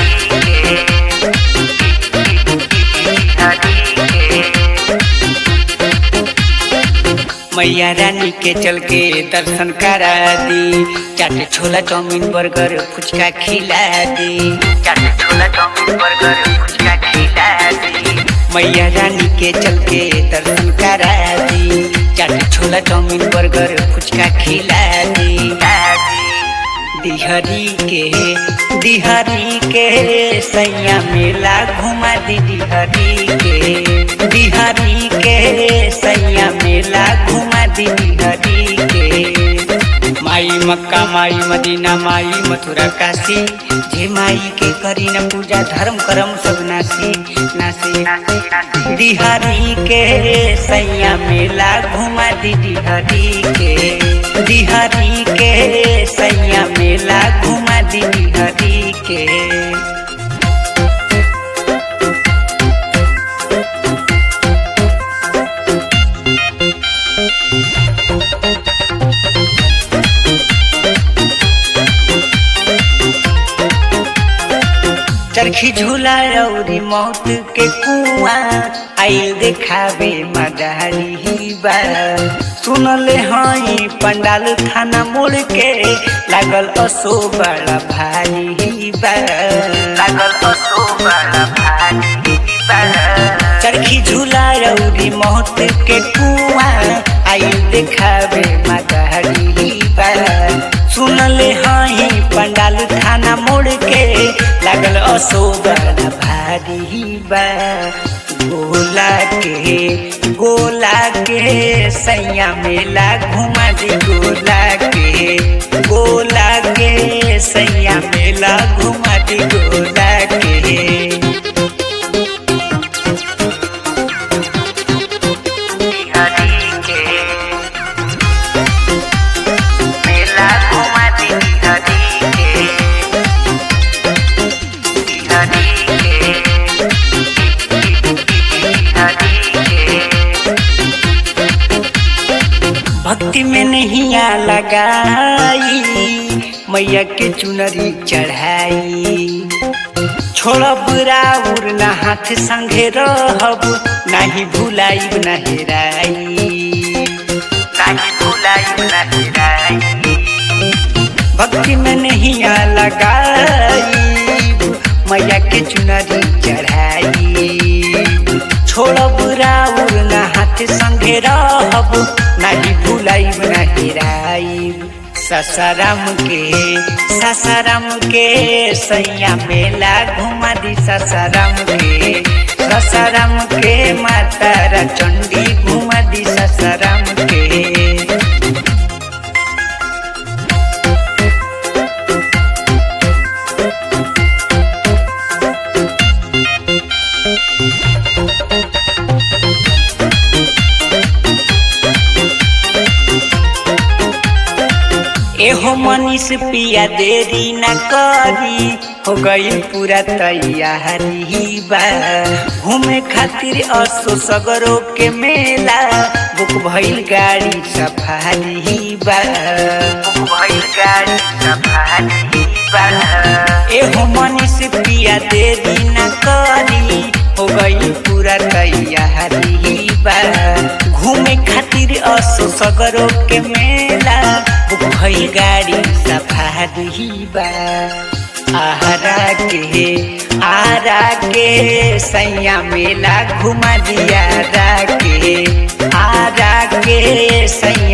मैया रानी के चल के दर्शन करा दी चाट छोला चाउमीन बर्गर फुचका खिला दी चाट छोला चाउमीन बर्गर फुचका खिला दी मैया रानी के चल के दर्शन करा दी चाट छोला चाउमीन बर्गर फुचका खिला दी दिहरी के दिहरी के सैया मेला घुमा दी दिहरी के दिहरी के सैया मेला घुमा दी दिहरी के माई मक्का माई मदीना माई मथुरा काशी जे माई के करी न पूजा धर्म करम सब नासी नासी नासी नासी दिहरी के सैया मेला घुमा दी दिहरी के दिहरी के सैया मेला घुमा दी दिहरी के चरखी झूला रौरी मौत के कुआं आइल देखावे मदारी बा सुनले हई पंडाल थाना मोड़ के लागल असो बड़ा भारी बा लागल असो बड़ा भारी बा चरखी झूला रौरी मौत के कुआं आइल देखावे मदारी बा सुनले हई पंडाल थाना मोड़ के लागल असो बड़ा भारी बा गोला के गोला के सैया मेला घुमा दी गोला के गोला के सैया मेला घुमा दी गोला के हरी के मेला घुमा दी हरी के हरी के हरी के भक्ति में नहीं आ लगाई मैया के चुनरी चढ़ाई छोड़ब राउर ना हाथ संगे रहब नाही भुलाइब ना हेराई नाही भुलाइब ना हेराई भक्ति में नहीं आ लगाई मैया के चुनरी चढ़ाई छोड़ब राउर ना हाथ संगे रहब नाही भुलाइब ना हेराइब ससाराम के ससाराम के सैया मेला घुमा दी ससाराम के ससाराम के माता चंडी घुमा दी ससाराम के एहो मनीष पिया देरी न करी हो गई पूरा तैयारी बा घूमे खातिर असो सगरो के मेला बुक भइल गाड़ी सफारी बा बुक भइल गाड़ी सफारी बा एहो मनीष पिया देरी न करी हो गई पूरा तैयारी बा घूमे खातिर असो सगरो के मेला बुक भइल गाड़ी सफारी बा आरा के आरा के सैया मेला घुमा दिया रा के आरा के सैया